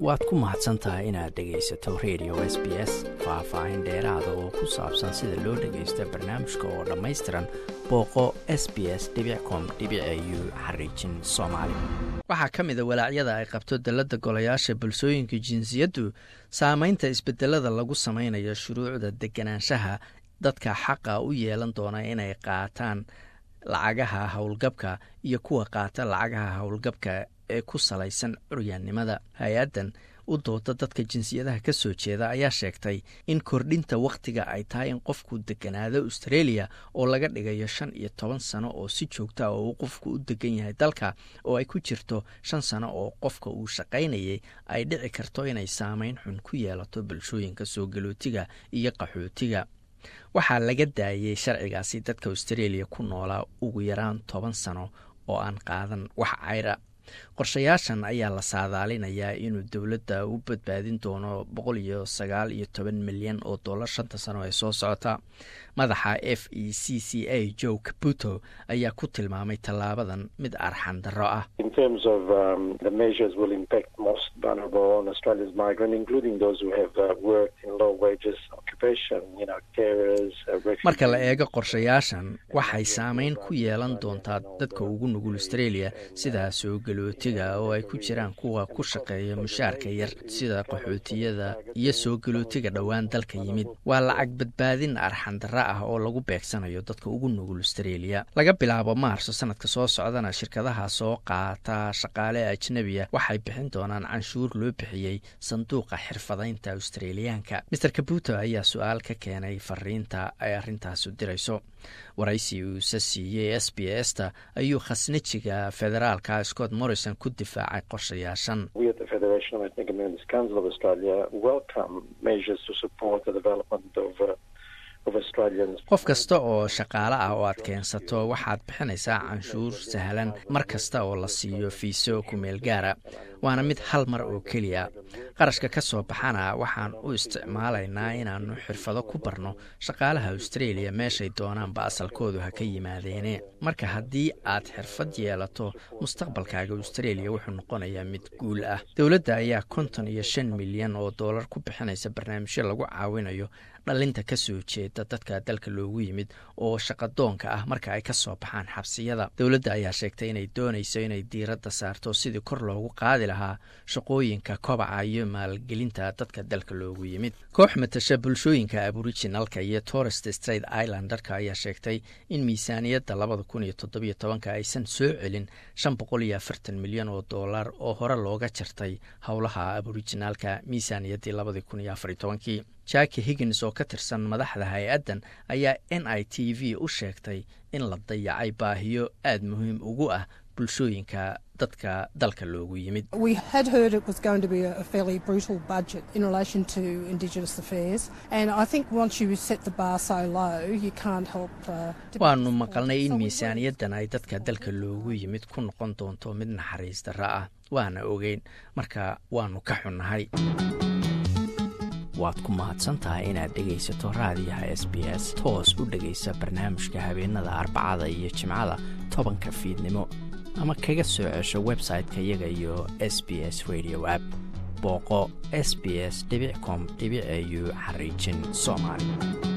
waad ku mahadsan tahay inaad dhegaysato radio s b s faah-faahin dheeraada oo ku saabsan sida loo dhagaysto barnaamijka oo dhammaystiran booqo s b s com u xariijin soomaali waxaa ka mida walaacyada ay qabto dalladda golayaasha bulsooyinka jinsiyaddu saameynta isbedelada lagu samaynayo shuruucda deganaanshaha dadka xaqa u yeelan doona inay qaataan lacagaha howlgabka iyo kuwa qaata lacagaha howlgabka ee ku salaysan curyaannimada hay-addan u dooda dadka jinsiyadaha ka soo jeeda ayaa sheegtay in kordhinta wakhtiga ay tahay in qofku deganaado australia oo laga dhigayo shan iyo toban sano oo si joogta ah oo uu qofku u degan yahay dalka oo ay ku jirto shan sano oo qofka uu shaqaynayay ay dhici karto inay saameyn xun ku yeelato bulshooyinka soo galootiga iyo qaxootiga waxaa laga daayey sharcigaasi dadka australia ku noolaa ugu yaraan toban sano oo aan qaadan wax cayra qorshayaashan ayaa la saadaalinayaa inuu dowladda u badbaadin doono boqol iyo sagaal iyo toban milyan oo dollar shanta sano ee soo socota madaxa f e c c a joe caputo ayaa ku tilmaamay tallaabadan mid arxan darro ah marka la eego qorshayaashan waxay saameyn ku yeelan doontaa dadka ugu nugul australia sida soo galootiga oo ay ku jiraan kuwa ku shaqeeya mushaarka yar sida qaxootiyada iyo soo galootiga dhowaan dalka yimid waa lacag badbaadin arxandarra ah oo lagu beegsanayo dadka ugu nugul australia laga bilaabo maarso sanadka soo socdana shirkadaha soo qaata shaqaale ajnebiya waxay bixin doonaan canshuur loo bixiyey sanduuqa xirfadaynta australiyaanka master kabuto ayaa su-aal ka keenay fariinta ay arrintaasu dirayso waraysi uuse siiyey s b s ta ayuu khasnajiga federaalka scott morrison ku difaacay qorshayaashan qof kasta oo shaqaale ah oo aad keensato waxaad bixinaysaa canshuur sahlan mar kasta oo la siiyo fiiso kumeel gaara waana mid hal mar oo keliya qarashka ka soo baxana waxaan u isticmaalaynaa inaannu xirfado ku barno shaqaalaha australia meeshay doonaanba asalkoodu ha ka yimaadeene marka haddii aad xirfad yeelato mustaqbalkaaga australia wuxuu noqonayaa mid guul ah dowladda ayaa konton iyo shan milyan oo dollar ku bixinaysa barnaamijyo lagu caawinayo dhalinta ka soo jeeda dadka dalka loogu yimid oo shaqadoonka ah marka ay ka soo baxaan xabsiyada dowladda ayaa sheegtay inay doonayso inay diiradda saarto sidii kor loogu qaadi lahaa shaqooyinka kobaca iyo maalgelinta dadka dalka loogu yimid koox matasha bulshooyinka aboriginalka iyo torest straight islandarka ayaa sheegtay in miisaaniyadda labada kun iyo toddobiyo tobanka aysan soo celin shan boqol iyo afartan milyan oo dollar oo hore looga jartay howlaha aboriginaalka miisaaniyaddii labadii kun iyo afariyo tobankii jaki higgins oo ka tirsan madaxda hay-addan ayaa n i t v u sheegtay in la dayacay baahiyo aada muhiim ugu ah bulshooyinka dadka dalka loogu yimid waanu maqalnay in miisaaniyaddan ay dadka dalka loogu yimid ku noqon doonto mid naxariis darra ah waana ogeyn marka waanu ka xunnahay waad ku mahadsantahay inaad dhegaysato raadiyaha s b s toos u dhegaysa barnaamijka habeenada arbacada iyo jimcada tobanka fiidnimo ama kaga soo cesho website-ka iyaga iyo s b s radio app booqo s b s com au xariijin soomaali